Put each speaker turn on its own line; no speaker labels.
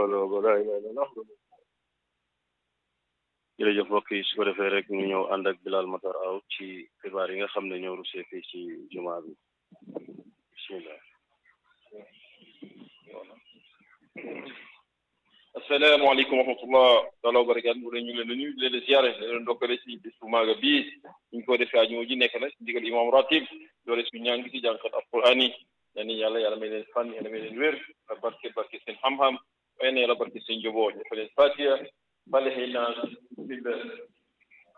hawla wala ilaha illallah jërëjëf mbokk yi su ko defee rek ñu ñëw ànd ak Bilal Matar Aw ci xibaar yi nga xam ne ñoo rusee fii ci jumaa bi bismillah
asalaamaaleykum wa rahmatullah taala wa barakaatu bu ñu ngi leen di nuyu di leen ziare di leen ndokkale ci bis bu maaga bii ñu ko defee àjjuma ji nekk nag ndigal imam ratib doole suñu ñaan gi ci jànkat alquran yi ñaan yàlla yàlla may leen fan yàlla may leen wér ak barke barke seen xam-xam waaye ne yàlla barke seen njaboot dafa leen fatiha bale xëy naa